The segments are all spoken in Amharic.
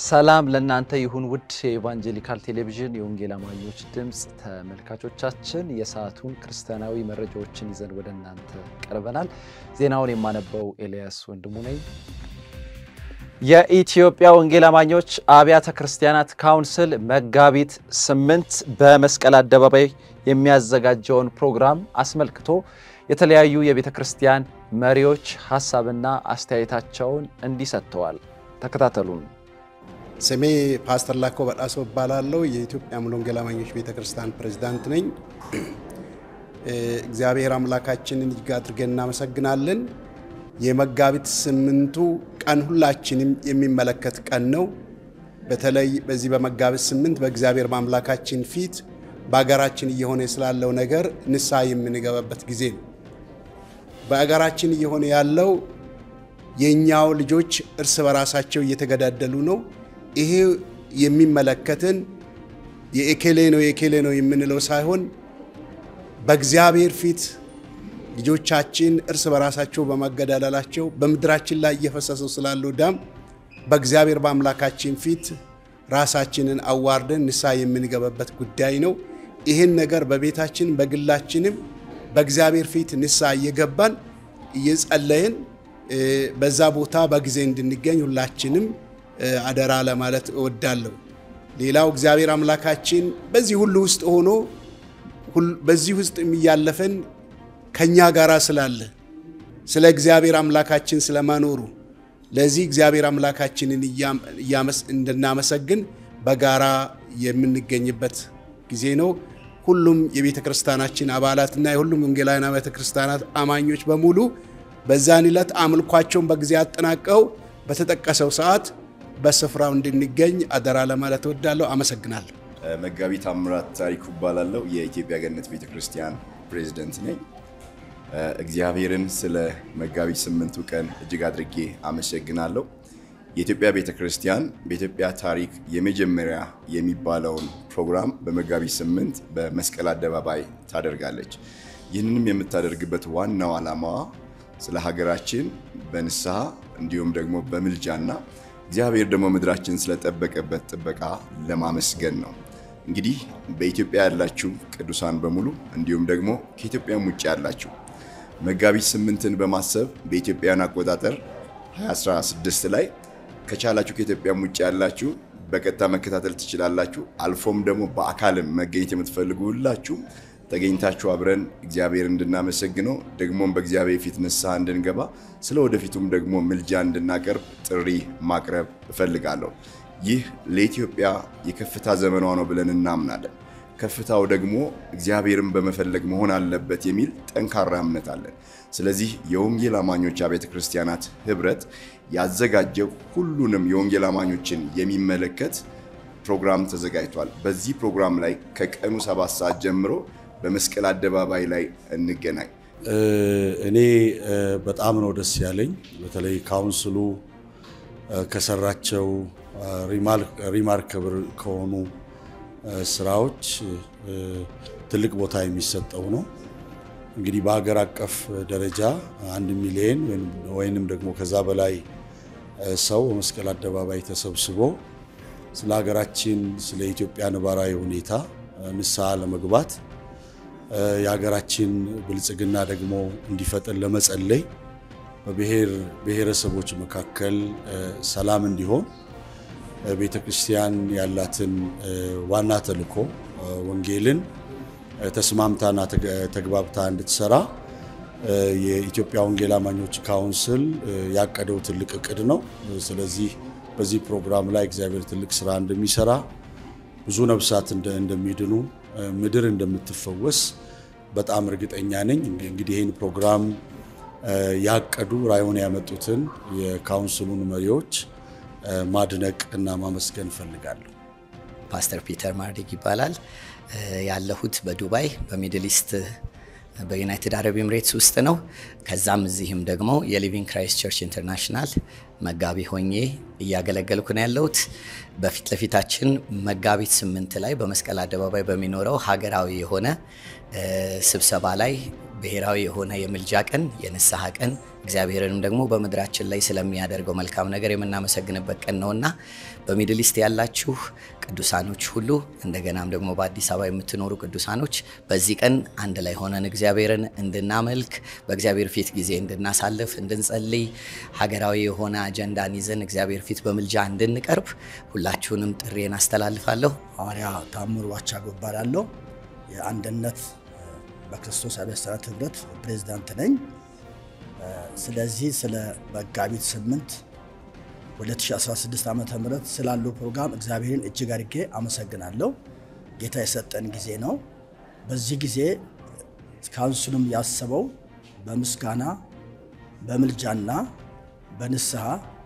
ሰላም ለእናንተ ይሁን ውድ የኢቫንጀሊካል ቴሌቪዥን የወንጌል አማኞች ድምፅ ተመልካቾቻችን፣ የሰዓቱን ክርስቲያናዊ መረጃዎችን ይዘን ወደ እናንተ ቀርበናል። ዜናውን የማነበው ኤልያስ ወንድሙ ነኝ። የኢትዮጵያ ወንጌል አማኞች አብያተ ክርስቲያናት ካውንስል መጋቢት ስምንት በመስቀል አደባባይ የሚያዘጋጀውን ፕሮግራም አስመልክቶ የተለያዩ የቤተ ክርስቲያን መሪዎች ሀሳብና አስተያየታቸውን እንዲህ ሰጥተዋል። ተከታተሉን። ስሜ ፓስተር ላኮ በጣሶ እባላለሁ። የኢትዮጵያ ሙሉ ወንጌል አማኞች ቤተ ክርስቲያን ፕሬዝዳንት ነኝ። እግዚአብሔር አምላካችንን እጅግ አድርገን እናመሰግናለን። የመጋቢት ስምንቱ ቀን ሁላችንም የሚመለከት ቀን ነው። በተለይ በዚህ በመጋቢት ስምንት በእግዚአብሔር በአምላካችን ፊት በሀገራችን እየሆነ ስላለው ነገር ንስሐ የምንገባበት ጊዜ ነው። በሀገራችን እየሆነ ያለው የእኛው ልጆች እርስ በራሳቸው እየተገዳደሉ ነው። ይሄ የሚመለከትን የኤኬሌ ነው የኤኬሌ ነው የምንለው ሳይሆን በእግዚአብሔር ፊት ልጆቻችን እርስ በራሳቸው በመገዳደላቸው በምድራችን ላይ እየፈሰሰው ስላለው ደም በእግዚአብሔር በአምላካችን ፊት ራሳችንን አዋርደን ንስሐ የምንገባበት ጉዳይ ነው። ይህን ነገር በቤታችን በግላችንም በእግዚአብሔር ፊት ንስሐ እየገባን እየጸለይን በዛ ቦታ በጊዜ እንድንገኝ ሁላችንም አደራ ለማለት እወዳለሁ። ሌላው እግዚአብሔር አምላካችን በዚህ ሁሉ ውስጥ ሆኖ በዚህ ውስጥ የሚያለፈን ከኛ ጋር ስላለ ስለ እግዚአብሔር አምላካችን ስለመኖሩ ለዚህ እግዚአብሔር አምላካችንን እንድናመሰግን በጋራ የምንገኝበት ጊዜ ነው። ሁሉም የቤተ ክርስቲያናችን አባላትና የሁሉም ወንጌላውያን ቤተ ክርስቲያናት አማኞች በሙሉ በዛን ዕለት አምልኳቸውን በጊዜ አጠናቀው በተጠቀሰው ሰዓት በስፍራው እንድንገኝ አደራ ለማለት እወዳለሁ። አመሰግናለሁ። መጋቢ ታምራት ታሪኩ እባላለሁ። የኢትዮጵያ ገነት ቤተ ክርስቲያን ፕሬዝደንት ነኝ። እግዚአብሔርን ስለ መጋቢት ስምንቱ ቀን እጅግ አድርጌ አመሰግናለሁ። የኢትዮጵያ ቤተ ክርስቲያን በኢትዮጵያ ታሪክ የመጀመሪያ የሚባለውን ፕሮግራም በመጋቢት ስምንት በመስቀል አደባባይ ታደርጋለች። ይህንንም የምታደርግበት ዋናው ዓላማዋ ስለ ሀገራችን በንስሐ እንዲሁም ደግሞ በምልጃና እግዚአብሔር ደግሞ ምድራችን ስለጠበቀበት ጥበቃ ለማመስገን ነው። እንግዲህ በኢትዮጵያ ያላችሁ ቅዱሳን በሙሉ እንዲሁም ደግሞ ከኢትዮጵያም ውጭ ያላችሁ መጋቢት ስምንትን በማሰብ በኢትዮጵያን አቆጣጠር 2016 ላይ ከቻላችሁ ከኢትዮጵያም ውጭ ያላችሁ በቀጥታ መከታተል ትችላላችሁ። አልፎም ደግሞ በአካልም መገኘት የምትፈልጉ ሁላችሁ ተገኝታችሁ አብረን እግዚአብሔር እንድናመሰግነው ደግሞም በእግዚአብሔር ፊት ንስሐ እንድንገባ ስለ ወደፊቱም ደግሞ ምልጃ እንድናቀርብ ጥሪ ማቅረብ እፈልጋለሁ። ይህ ለኢትዮጵያ የከፍታ ዘመኗ ነው ብለን እናምናለን። ከፍታው ደግሞ እግዚአብሔርን በመፈለግ መሆን አለበት የሚል ጠንካራ እምነት አለን። ስለዚህ የወንጌል አማኞች አብያተ ክርስቲያናት ህብረት ያዘጋጀው ሁሉንም የወንጌል አማኞችን የሚመለከት ፕሮግራም ተዘጋጅቷል። በዚህ ፕሮግራም ላይ ከቀኑ ሰባት ሰዓት ጀምሮ በመስቀል አደባባይ ላይ እንገናኝ። እኔ በጣም ነው ደስ ያለኝ። በተለይ ካውንስሉ ከሰራቸው ሪማርከብል ከሆኑ ስራዎች ትልቅ ቦታ የሚሰጠው ነው። እንግዲህ በሀገር አቀፍ ደረጃ አንድ ሚሊዮን ወይንም ደግሞ ከዛ በላይ ሰው በመስቀል አደባባይ ተሰብስቦ ስለ ሀገራችን ስለ ኢትዮጵያ ነባራዊ ሁኔታ ንስሐ ለመግባት የሀገራችን ብልጽግና ደግሞ እንዲፈጠን ለመጸለይ በብሔር ብሔረሰቦች መካከል ሰላም እንዲሆን ቤተ ክርስቲያን ያላትን ዋና ተልዕኮ ወንጌልን ተስማምታና ተግባብታ እንድትሰራ የኢትዮጵያ ወንጌል አማኞች ካውንስል ያቀደው ትልቅ እቅድ ነው። ስለዚህ በዚህ ፕሮግራም ላይ እግዚአብሔር ትልቅ ስራ እንደሚሰራ ብዙ ነፍሳት እንደሚድኑ ምድር እንደምትፈወስ በጣም እርግጠኛ ነኝ። እንግዲህ ይህን ፕሮግራም ያቀዱ ራዕዩን ያመጡትን የካውንስሉን መሪዎች ማድነቅ እና ማመስገን እፈልጋለሁ። ፓስተር ፒተር ማርዲግ ይባላል። ያለሁት በዱባይ በሚድል ኢስት በዩናይትድ አረብ ኤምሬትስ ውስጥ ነው። ከዛም እዚህም ደግሞ የሊቪንግ ክራይስት ቸርች ኢንተርናሽናል መጋቢ ሆኜ እያገለገልኩ ነው ያለሁት። በፊት ለፊታችን መጋቢት ስምንት ላይ በመስቀል አደባባይ በሚኖረው ሀገራዊ የሆነ ስብሰባ ላይ ብሔራዊ የሆነ የምልጃ ቀን፣ የንስሐ ቀን እግዚአብሔርንም ደግሞ በምድራችን ላይ ስለሚያደርገው መልካም ነገር የምናመሰግንበት ቀን ነውና በሚድል ኢስት ያላችሁ ቅዱሳኖች ሁሉ እንደገናም ደግሞ በአዲስ አበባ የምትኖሩ ቅዱሳኖች በዚህ ቀን አንድ ላይ ሆነን እግዚአብሔርን እንድናመልክ በእግዚአብሔር ፊት ጊዜ እንድናሳልፍ፣ እንድንጸልይ ሀገራዊ የሆነ አጀንዳን ይዘን እግዚአብሔር ፊት በምልጃ እንድንቀርብ ሁላችሁንም ጥሬን አስተላልፋለሁ። ሐዋርያ ታምሩ ዋቻጎ እባላለሁ። የአንድነት በክርስቶስ አብያተ ክርስቲያናት ህብረት ፕሬዝዳንት ነኝ። ስለዚህ ስለ መጋቢት 8 2016 ዓ ም ስላለው ፕሮግራም እግዚአብሔርን እጅግ አድርጌ አመሰግናለሁ። ጌታ የሰጠን ጊዜ ነው። በዚህ ጊዜ ካውንስሉም ያሰበው በምስጋና በምልጃና በንስሐ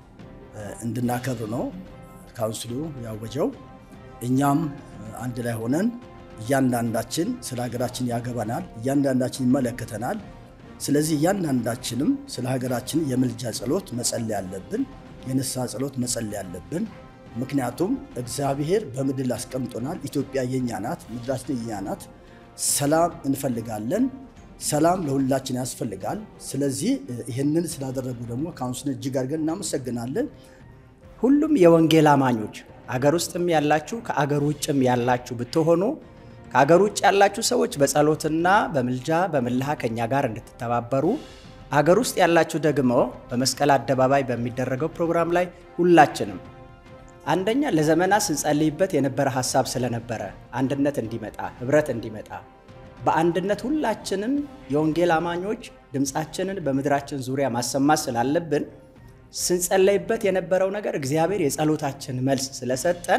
እንድናከብር ነው ካውንስሉ ያወጀው። እኛም አንድ ላይ ሆነን እያንዳንዳችን ስለ ሀገራችን ያገባናል፣ እያንዳንዳችን ይመለከተናል። ስለዚህ እያንዳንዳችንም ስለ ሀገራችን የምልጃ ጸሎት መጸለይ አለብን፣ የንስሐ ጸሎት መጸለይ አለብን። ምክንያቱም እግዚአብሔር በምድር አስቀምጦናል። ኢትዮጵያ የኛ ናት፣ ምድራችን የኛ ናት። ሰላም እንፈልጋለን። ሰላም ለሁላችን ያስፈልጋል። ስለዚህ ይህንን ስላደረጉ ደግሞ ካውንስልን እጅግ አድርገን እናመሰግናለን። ሁሉም የወንጌል አማኞች አገር ውስጥም ያላችሁ ከአገር ውጭም ያላችሁ ብትሆኑ ከአገር ውጭ ያላችሁ ሰዎች በጸሎትና በምልጃ በምልሃ ከኛ ጋር እንድትተባበሩ፣ አገር ውስጥ ያላችሁ ደግሞ በመስቀል አደባባይ በሚደረገው ፕሮግራም ላይ ሁላችንም አንደኛ ለዘመናት ስንጸልይበት የነበረ ሀሳብ ስለነበረ አንድነት እንዲመጣ ህብረት እንዲመጣ በአንድነት ሁላችንም የወንጌል አማኞች ድምፃችንን በምድራችን ዙሪያ ማሰማት ስላለብን ስንጸለይበት የነበረው ነገር እግዚአብሔር የጸሎታችን መልስ ስለሰጠን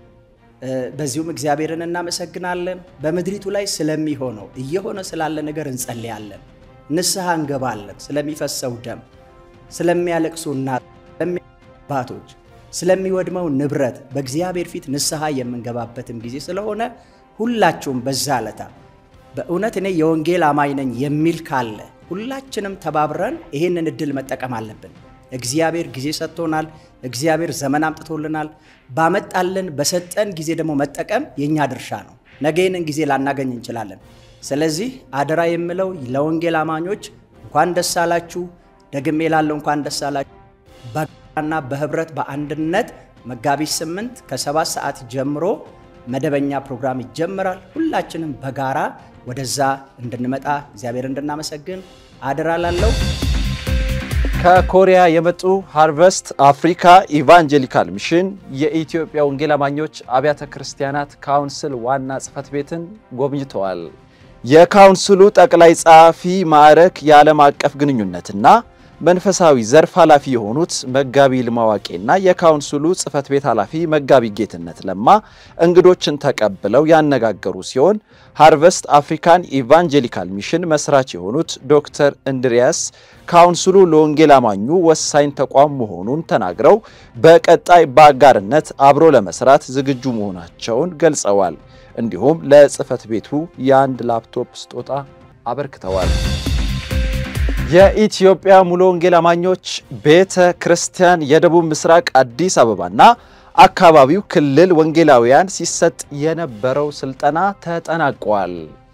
በዚሁም እግዚአብሔርን እናመሰግናለን። በምድሪቱ ላይ ስለሚሆነው እየሆነ ስላለ ነገር እንጸልያለን፣ ንስሐ እንገባለን። ስለሚፈሰው ደም፣ ስለሚያለቅሱ እናቶች፣ አባቶች፣ ስለሚወድመው ንብረት በእግዚአብሔር ፊት ንስሐ የምንገባበትም ጊዜ ስለሆነ ሁላችሁም በዛ ዕለታ በእውነት እኔ የወንጌል አማኝ ነኝ የሚል ካለ ሁላችንም ተባብረን ይህንን እድል መጠቀም አለብን። እግዚአብሔር ጊዜ ሰጥቶናል። እግዚአብሔር ዘመን አምጥቶልናል። ባመጣልን በሰጠን ጊዜ ደግሞ መጠቀም የእኛ ድርሻ ነው። ነገ ይህንን ጊዜ ላናገኝ እንችላለን። ስለዚህ አደራ የምለው ለወንጌል አማኞች እንኳን ደስ አላችሁ። ደግሜ ላለው እንኳን ደስ አላችሁ። በጋራና በህብረት በአንድነት መጋቢት ስምንት ከሰባት ሰዓት ጀምሮ መደበኛ ፕሮግራም ይጀምራል። ሁላችንም በጋራ ወደዛ እንድንመጣ እግዚአብሔር እንድናመሰግን አደራ ላለው ከኮሪያ የመጡ ሃርቨስት አፍሪካ ኢቫንጀሊካል ሚሽን የኢትዮጵያ ወንጌል አማኞች አብያተ ክርስቲያናት ካውንስል ዋና ጽሕፈት ቤትን ጎብኝተዋል። የካውንስሉ ጠቅላይ ጸሐፊ ማዕረግ የዓለም አቀፍ ግንኙነትና መንፈሳዊ ዘርፍ ኃላፊ የሆኑት መጋቢ ልማዋቄና የካውንስሉ ጽሕፈት ቤት ኃላፊ መጋቢ ጌትነት ለማ እንግዶችን ተቀብለው ያነጋገሩ ሲሆን ሃርቨስት አፍሪካን ኢቫንጀሊካል ሚሽን መስራች የሆኑት ዶክተር እንድሪያስ ካውንስሉ ለወንጌል አማኙ ወሳኝ ተቋም መሆኑን ተናግረው በቀጣይ በአጋርነት አብሮ ለመስራት ዝግጁ መሆናቸውን ገልጸዋል። እንዲሁም ለጽሕፈት ቤቱ የአንድ ላፕቶፕ ስጦታ አበርክተዋል። የኢትዮጵያ ሙሉ ወንጌል አማኞች ቤተ ክርስቲያን የደቡብ ምስራቅ አዲስ አበባና አካባቢው ክልል ወንጌላውያን ሲሰጥ የነበረው ስልጠና ተጠናቋል።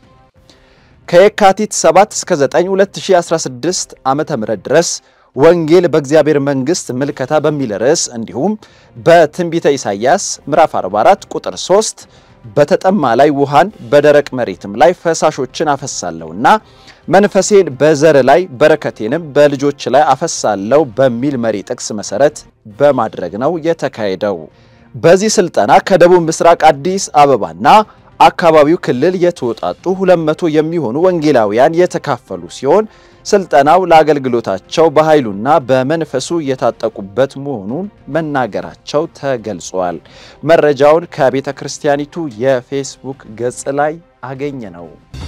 ከየካቲት 7 እስከ 9 2016 ዓ.ም ድረስ ወንጌል በእግዚአብሔር መንግሥት ምልከታ በሚል ርዕስ እንዲሁም በትንቢተ ኢሳይያስ ምዕራፍ 44 ቁጥር 3 በተጠማ ላይ ውሃን በደረቅ መሬትም ላይ ፈሳሾችን አፈሳለሁና መንፈሴን በዘር ላይ በረከቴንም በልጆች ላይ አፈሳለሁ በሚል መሪ ጥቅስ መሰረት በማድረግ ነው የተካሄደው። በዚህ ስልጠና ከደቡብ ምስራቅ አዲስ አበባና አካባቢው ክልል የተወጣጡ 200 የሚሆኑ ወንጌላውያን የተካፈሉ ሲሆን ስልጠናው ለአገልግሎታቸው በኃይሉና በመንፈሱ የታጠቁበት መሆኑን መናገራቸው ተገልጿል። መረጃውን ከቤተ ክርስቲያኒቱ የፌስቡክ ገጽ ላይ አገኘ ነው።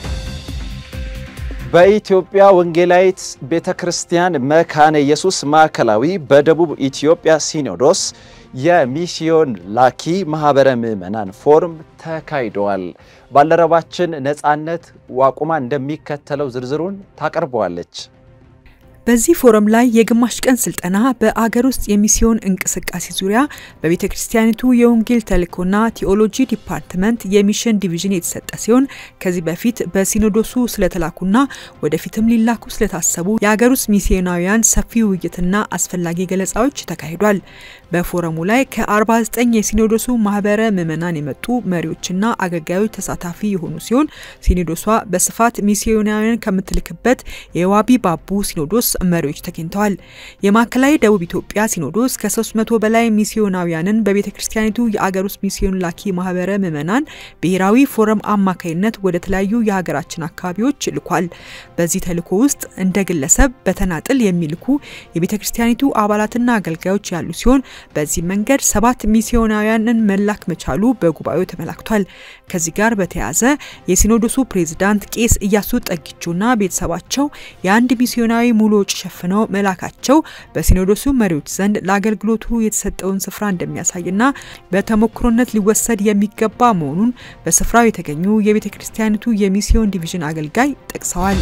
በኢትዮጵያ ወንጌላዊት ቤተ ክርስቲያን መካነ ኢየሱስ ማዕከላዊ በደቡብ ኢትዮጵያ ሲኖዶስ የሚስዮን ላኪ ማህበረ ምዕመናን ፎርም ተካሂደዋል። ባልደረባችን ነፃነት ዋቁማ እንደሚከተለው ዝርዝሩን ታቀርበዋለች። በዚህ ፎረም ላይ የግማሽ ቀን ስልጠና በአገር ውስጥ የሚስዮን እንቅስቃሴ ዙሪያ በቤተ ክርስቲያኒቱ የወንጌል ተልእኮና ቴዎሎጂ ዲፓርትመንት የሚሽን ዲቪዥን የተሰጠ ሲሆን ከዚህ በፊት በሲኖዶሱ ስለተላኩና ወደፊትም ሊላኩ ስለታሰቡ የአገር ውስጥ ሚስዮናውያን ሰፊ ውይይትና አስፈላጊ ገለጻዎች ተካሂዷል። በፎረሙ ላይ ከ49 የሲኖዶሱ ማህበረ ምዕመናን የመጡ መሪዎችና አገልጋዮች ተሳታፊ የሆኑ ሲሆን ሲኖዶሷ በስፋት ሚስዮናውያን ከምትልክበት የዋቢ ባቡ ሲኖዶስ መሪዎች ተገኝተዋል። የማዕከላዊ ደቡብ ኢትዮጵያ ሲኖዶስ ከ300 በላይ ሚስዮናውያንን በቤተ ክርስቲያኒቱ የአገር ውስጥ ሚስዮን ላኪ ማህበረ ምዕመናን ብሔራዊ ፎረም አማካይነት ወደ ተለያዩ የሀገራችን አካባቢዎች ልኳል። በዚህ ተልእኮ ውስጥ እንደ ግለሰብ በተናጥል የሚልኩ የቤተ ክርስቲያኒቱ አባላትና አገልጋዮች ያሉ ሲሆን በዚህ መንገድ ሰባት ሚስዮናውያንን መላክ መቻሉ በጉባኤው ተመላክቷል። ከዚህ ጋር በተያያዘ የሲኖዶሱ ፕሬዝዳንት ቄስ እያሱ ጠጊቾና ቤተሰባቸው የአንድ ሚስዮናዊ ሙሉ ወጪ ሸፍነው መላካቸው በሲኖዶሱ መሪዎች ዘንድ ለአገልግሎቱ የተሰጠውን ስፍራ እንደሚያሳይና በተሞክሮነት ሊወሰድ የሚገባ መሆኑን በስፍራው የተገኙ የቤተ ክርስቲያኒቱ የሚስዮን ዲቪዥን አገልጋይ ጠቅሰዋል።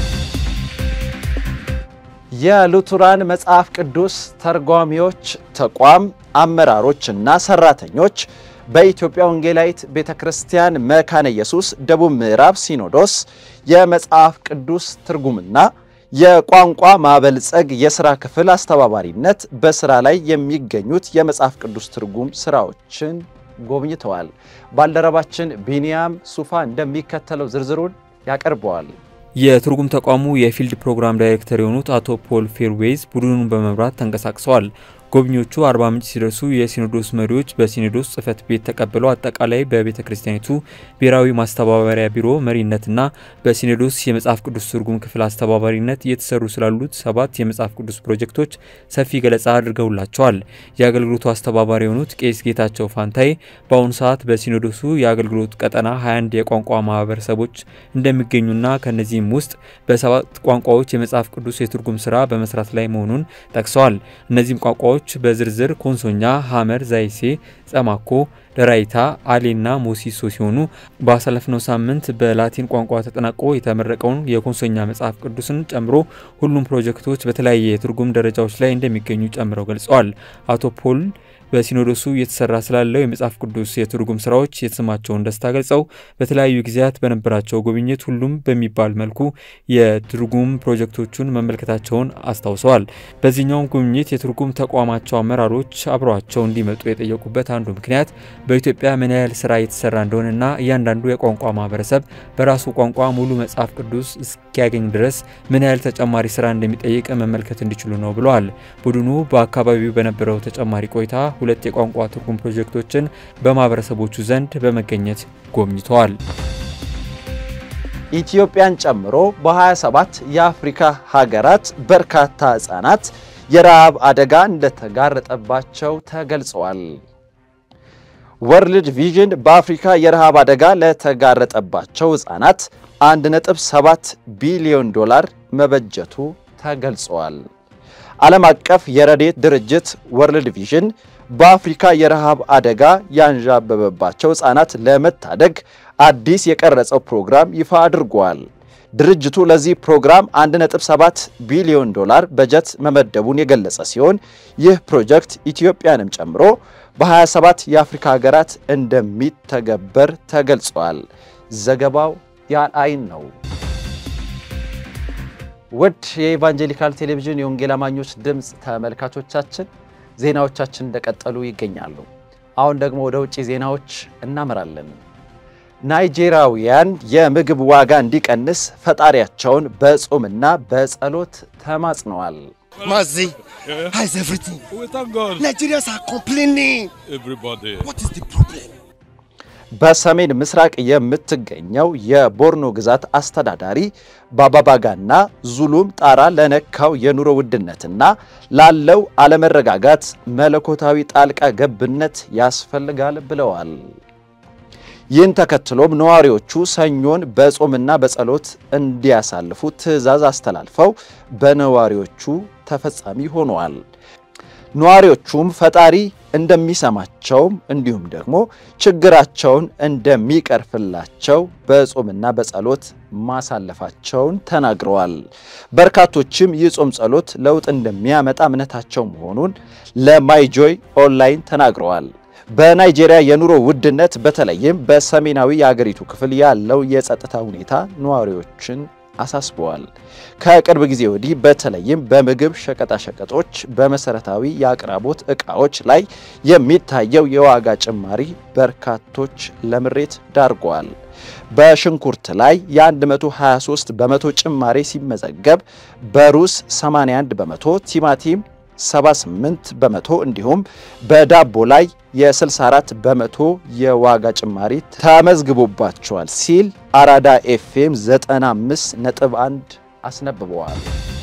የሉቱራን መጽሐፍ ቅዱስ ተርጓሚዎች ተቋም አመራሮች እና ሰራተኞች በኢትዮጵያ ወንጌላዊት ቤተ ክርስቲያን መካነ ኢየሱስ ደቡብ ምዕራብ ሲኖዶስ የመጽሐፍ ቅዱስ ትርጉምና የቋንቋ ማበልጸግ የስራ ክፍል አስተባባሪነት በስራ ላይ የሚገኙት የመጽሐፍ ቅዱስ ትርጉም ስራዎችን ጎብኝተዋል። ባልደረባችን ቢኒያም ሱፋ እንደሚከተለው ዝርዝሩን ያቀርበዋል። የትርጉም ተቋሙ የፊልድ ፕሮግራም ዳይሬክተር የሆኑት አቶ ፖል ፌርዌይዝ ቡድኑን በመምራት ተንቀሳቅሰዋል። ጎብኚዎቹ አርባ ምንጭ ሲደርሱ የሲኖዶስ መሪዎች በሲኖዶስ ጽሕፈት ቤት ተቀብለው አጠቃላይ በቤተ ክርስቲያኒቱ ብሔራዊ ማስተባበሪያ ቢሮ መሪነትና በሲኖዶስ የመጽሐፍ ቅዱስ ትርጉም ክፍል አስተባባሪነት እየተሰሩ ስላሉት ሰባት የመጽሐፍ ቅዱስ ፕሮጀክቶች ሰፊ ገለጻ አድርገውላቸዋል። የአገልግሎቱ አስተባባሪ የሆኑት ቄስ ጌታቸው ፋንታይ በአሁኑ ሰዓት በሲኖዶሱ የአገልግሎት ቀጠና 21 የቋንቋ ማህበረሰቦች እንደሚገኙና ከነዚህም ውስጥ በሰባት ቋንቋዎች የመጽሐፍ ቅዱስ የትርጉም ስራ በመስራት ላይ መሆኑን ጠቅሰዋል። እነዚህም ቋንቋዎች በዝርዝር ኮንሶኛ፣ ሀመር፣ ዛይሴ፣ ጸማኮ፣ ደራይታ፣ አሌና ሞሲሶ ሲሆኑ ባሳለፍነው ሳምንት በላቲን ቋንቋ ተጠናቆ የተመረቀውን የኮንሶኛ መጽሐፍ ቅዱስን ጨምሮ ሁሉም ፕሮጀክቶች በተለያየ የትርጉም ደረጃዎች ላይ እንደሚገኙ ጨምረው ገልጸዋል። አቶ ፖል በሲኖዶሱ እየተሰራ ስላለው የመጽሐፍ ቅዱስ የትርጉም ስራዎች የተሰማቸውን ደስታ ገልጸው በተለያዩ ጊዜያት በነበራቸው ጉብኝት ሁሉም በሚባል መልኩ የትርጉም ፕሮጀክቶቹን መመልከታቸውን አስታውሰዋል። በዚህኛውም ጉብኝት የትርጉም ተቋማቸው አመራሮች አብረዋቸው እንዲመጡ የጠየቁበት አንዱ ምክንያት በኢትዮጵያ ምን ያህል ስራ እየተሰራ እንደሆነና እያንዳንዱ የቋንቋ ማህበረሰብ በራሱ ቋንቋ ሙሉ መጽሐፍ ቅዱስ እስኪያገኝ ድረስ ምን ያህል ተጨማሪ ስራ እንደሚጠይቅ መመልከት እንዲችሉ ነው ብለዋል። ቡድኑ በአካባቢው በነበረው ተጨማሪ ቆይታ ሁለት የቋንቋ ትርጉም ፕሮጀክቶችን በማህበረሰቦቹ ዘንድ በመገኘት ጎብኝተዋል። ኢትዮጵያን ጨምሮ በ27 የአፍሪካ ሀገራት በርካታ ህጻናት የረሃብ አደጋ እንደተጋረጠባቸው ተገልጸዋል። ወርልድ ቪዥን በአፍሪካ የረሃብ አደጋ ለተጋረጠባቸው ህጻናት 1.7 ቢሊዮን ዶላር መበጀቱ ተገልጿል። ዓለም አቀፍ የረድኤት ድርጅት ወርልድ ቪዥን በአፍሪካ የረሃብ አደጋ ያንዣበበባቸው ህጻናት ለመታደግ አዲስ የቀረጸው ፕሮግራም ይፋ አድርጓል። ድርጅቱ ለዚህ ፕሮግራም 1.7 ቢሊዮን ዶላር በጀት መመደቡን የገለጸ ሲሆን ይህ ፕሮጀክት ኢትዮጵያንም ጨምሮ በ27 የአፍሪካ ሀገራት እንደሚተገበር ተገልጿል። ዘገባው የአልአይን ነው። ውድ የኢቫንጀሊካል ቴሌቪዥን የወንጌል አማኞች ድምፅ ተመልካቾቻችን ዜናዎቻችን እንደቀጠሉ ይገኛሉ። አሁን ደግሞ ወደ ውጭ ዜናዎች እናመራለን። ናይጄሪያውያን የምግብ ዋጋ እንዲቀንስ ፈጣሪያቸውን በጾምና በጸሎት ተማጽነዋል። Mazi, how is everything? We thank God. Nigerians are complaining. Everybody. What is the problem? በሰሜን ምስራቅ የምትገኘው የቦርኖ ግዛት አስተዳዳሪ በአባባጋና ዙሉም ጣራ ለነካው የኑሮ ውድነትና ላለው አለመረጋጋት መለኮታዊ ጣልቃ ገብነት ያስፈልጋል ብለዋል። ይህን ተከትሎም ነዋሪዎቹ ሰኞን በጾምና በጸሎት እንዲያሳልፉ ትዕዛዝ አስተላልፈው በነዋሪዎቹ ተፈጻሚ ሆነዋል። ነዋሪዎቹም ፈጣሪ እንደሚሰማቸውም እንዲሁም ደግሞ ችግራቸውን እንደሚቀርፍላቸው በጾምና በጸሎት ማሳለፋቸውን ተናግረዋል። በርካቶችም ይህ ጾም ጸሎት ለውጥ እንደሚያመጣ እምነታቸው መሆኑን ለማይጆይ ኦንላይን ተናግረዋል። በናይጄሪያ የኑሮ ውድነት በተለይም በሰሜናዊ የአገሪቱ ክፍል ያለው የጸጥታ ሁኔታ ነዋሪዎችን አሳስበዋል። ከቅርብ ጊዜ ወዲህ በተለይም በምግብ ሸቀጣሸቀጦች፣ በመሰረታዊ የአቅራቦት ዕቃዎች ላይ የሚታየው የዋጋ ጭማሪ በርካቶች ለምሬት ዳርገዋል። በሽንኩርት ላይ የ123 በመቶ ጭማሪ ሲመዘገብ በሩዝ 81 በመቶ፣ ቲማቲም 78 በመቶ እንዲሁም በዳቦ ላይ የ64 በመቶ የዋጋ ጭማሪ ተመዝግቦባቸዋል ሲል አራዳ ኤፍኤም 95 ነጥብ 1 አስነብበዋል።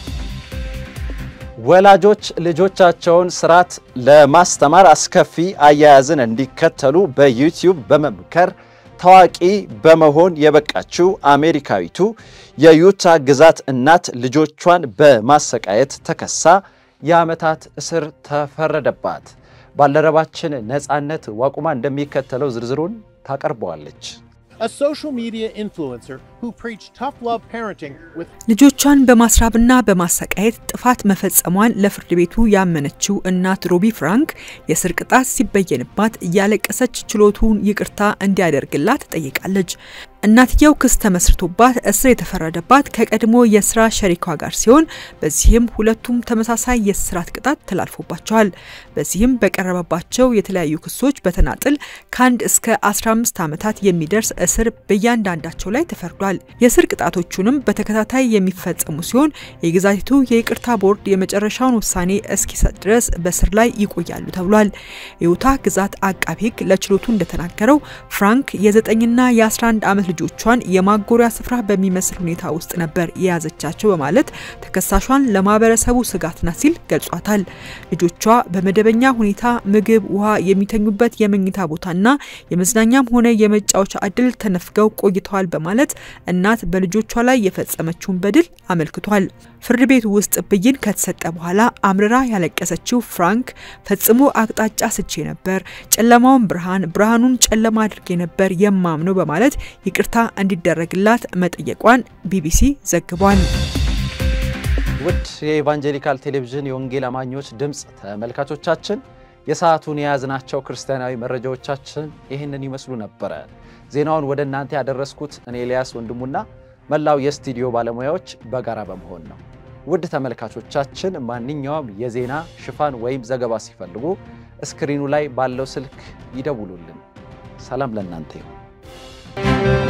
ወላጆች ልጆቻቸውን ስርዓት ለማስተማር አስከፊ አያያዝን እንዲከተሉ በዩቲዩብ በመምከር ታዋቂ በመሆን የበቃችው አሜሪካዊቱ የዩታ ግዛት እናት ልጆቿን በማሰቃየት ተከሳ የዓመታት እስር ተፈረደባት። ባልደረባችን ነፃነት ዋቁማ እንደሚከተለው ዝርዝሩን ታቀርበዋለች። a social media influencer who preached tough love parenting with ልጆቿን በማስራብና በማሰቃየት ጥፋት መፈጸሟን ለፍርድ ቤቱ ያመነችው እናት ሮቢ ፍራንክ የእስር ቅጣት ሲበየንባት እያለቀሰች ችሎቱን ይቅርታ እንዲያደርግላት ጠይቃለች። እናትየው ክስ ተመስርቶባት እስር የተፈረደባት ከቀድሞ የስራ ሸሪኳ ጋር ሲሆን በዚህም ሁለቱም ተመሳሳይ የእስራት ቅጣት ተላልፎባቸዋል። በዚህም በቀረበባቸው የተለያዩ ክሶች በተናጥል ከአንድ እስከ 15 ዓመታት የሚደርስ እስር በእያንዳንዳቸው ላይ ተፈርዷል። የእስር ቅጣቶቹንም በተከታታይ የሚፈጸሙ ሲሆን የግዛቲቱ የይቅርታ ቦርድ የመጨረሻውን ውሳኔ እስኪሰጥ ድረስ በእስር ላይ ይቆያሉ ተብሏል። የዩታ ግዛት አቃቢ ሕግ ለችሎቱ እንደተናገረው ፍራንክ የዘጠኝና የ11 ዓመት ልጆቿን የማጎሪያ ስፍራ በሚመስል ሁኔታ ውስጥ ነበር የያዘቻቸው በማለት ተከሳሿን ለማህበረሰቡ ስጋት ናት ሲል ገልጿታል። ልጆቿ በመደበኛ ሁኔታ ምግብ፣ ውሃ፣ የሚተኙበት የመኝታ ቦታና የመዝናኛም ሆነ የመጫወቻ እድል ተነፍገው ቆይተዋል በማለት እናት በልጆቿ ላይ የፈጸመችውን በድል አመልክቷል። ፍርድ ቤቱ ውስጥ ብይን ከተሰጠ በኋላ አምርራ ያለቀሰችው ፍራንክ ፈጽሞ አቅጣጫ ስቼ ነበር፣ ጨለማውን ብርሃን፣ ብርሃኑን ጨለማ አድርጌ ነበር የማምነው በማለት ይቅርታ እንዲደረግላት መጠየቋን ቢቢሲ ዘግቧል። ውድ የኢቫንጀሊካል ቴሌቪዥን የወንጌል አማኞች ድምፅ ተመልካቾቻችን የሰዓቱን የያዝናቸው ክርስቲያናዊ መረጃዎቻችን ይህንን ይመስሉ ነበረ። ዜናውን ወደ እናንተ ያደረስኩት እኔ ኤልያስ ወንድሙና መላው የስቱዲዮ ባለሙያዎች በጋራ በመሆን ነው። ውድ ተመልካቾቻችን ማንኛውም የዜና ሽፋን ወይም ዘገባ ሲፈልጉ እስክሪኑ ላይ ባለው ስልክ ይደውሉልን። ሰላም ለእናንተ ይሁን።